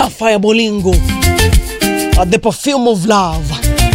Sapphire Bolingo, uh, the perfume of love.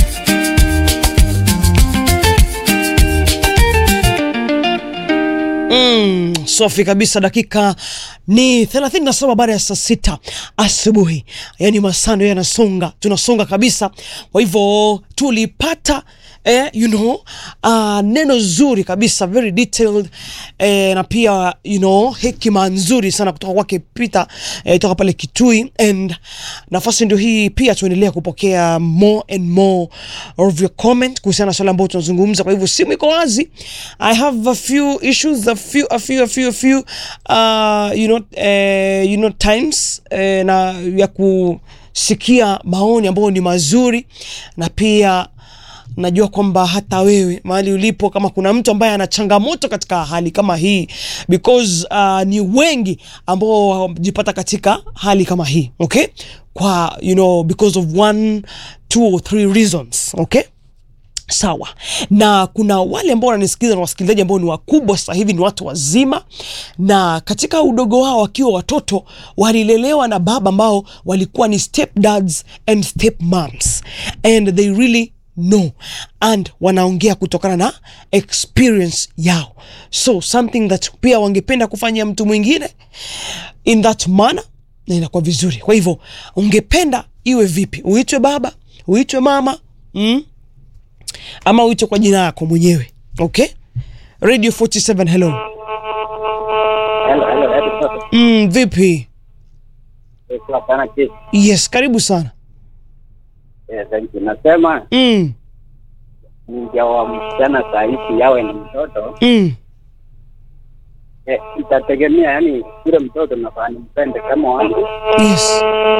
Mm, safi kabisa. Dakika ni 37 baada ya saa sita asubuhi, yaani masaa ndio yanasonga, tunasonga kabisa. Kwa hivyo tulipata eh, you know, uh, neno zuri kabisa very detailed eh, na pia you know, hekima nzuri sana kutoka kwake Peter eh, toka pale Kitui, and nafasi ndio hii pia tuendelea kupokea more and more of your comment kuhusiana na swala ambayo tunazungumza. Kwa hivyo simu iko wazi. I have a few issues a few a few a few a few uh, you know, eh, you know times eh, na ya kusikia maoni ambayo ni mazuri na pia najua kwamba hata wewe mahali ulipo, kama kuna mtu ambaye ana changamoto katika hali kama hii, because uh, ni wengi ambao wamejipata katika hali kama hii okay, kwa you know, because of one two or three reasons okay. Sawa, na kuna wale ambao wananisikiliza na wasikilizaji ambao ni wakubwa sasa hivi, ni watu wazima, na katika udogo wao wakiwa watoto walilelewa na baba ambao walikuwa ni step dads and step moms and they really know and wanaongea kutokana na experience yao, so something that pia wangependa kufanyia mtu mwingine in that manner, na inakuwa vizuri. Kwa hivyo ungependa iwe vipi? Uitwe baba, uitwe mama mm? ama uitwe kwa jina lako mwenyewe okay. Radio 47 hello. Hello, hello, hello. Mm, vipi? Eh, poa sana chief. Yes, karibu sana. Eh, thank you. Nasema mm, ninja wa msichana saa hizi yawe na mtoto mm, eh, itategemea yani yule mtoto nafaa nimpende kama wangu yes.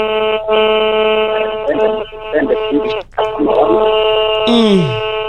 mpende mpende pili kama wangu mm.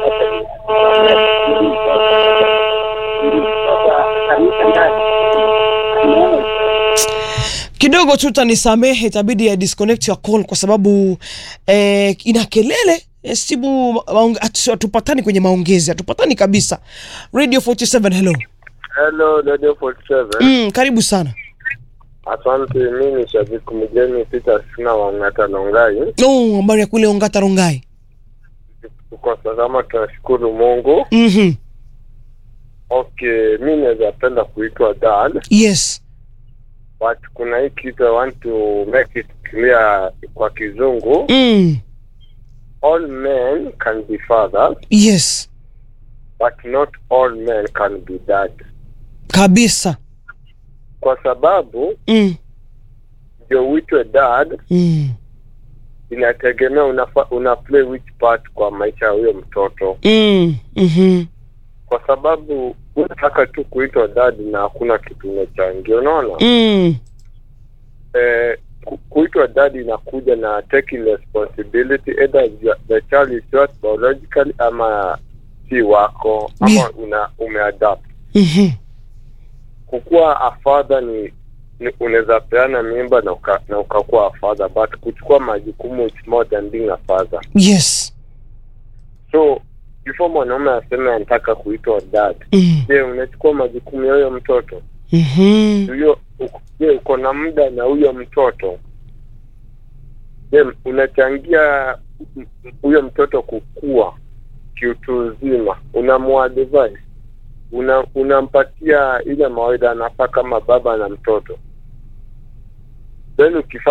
Kidogo tu utanisamehe, itabidi ya disconnect your call kwa sababu eh, ina kelele eh, simu maonge- hatu- hatupatani kwenye maongezi, hatupatani kabisa. Radio 47 hello. Hello, Radio 47. Mm, karibu sana. Asante, mi ni shabiki mgeni Peter Sina wa Ng'ata Longai. Oh, habari ya kule Ongata Rongai. Kwa salama, tunashukuru Mungu. Mhm. Okay, mi naweza penda kuitwa dad, Yes. but kuna hii kitu I want to make it clear kwa kizungu. Mm. All men can be fathers, Yes. but not all men can be dad, Kabisa. kwa sababu Mm. ndio uitwe dad Mm. inategemea unafa, una play which part kwa maisha ya huyo mtoto Mm. Mhm. kwa sababu unataka tu kuitwa dadi na hakuna kitu umechangia unaona Mm. eh, ku- kuitwa dadi inakuja na taking responsibility either you- the child is yours biologically ama si wako ama Yeah. una umeadapt Mhm. kukuwa a father ni, ni unaweza peana mimba na uka, na ukakuwa a father but kuchukua majukumu it's more than being a father Yes. so before mwanaume aseme anataka kuitwa dad Mm. je unachukua majukumu ya huyo mtoto Mhm. huyo uko- je uko na muda na huyo mtoto je unachangia m- m- huyo mtoto kukua kiutu uzima unamuadvise una unampatia ile mawaidha anafaa kama baba na mtoto then ukifanya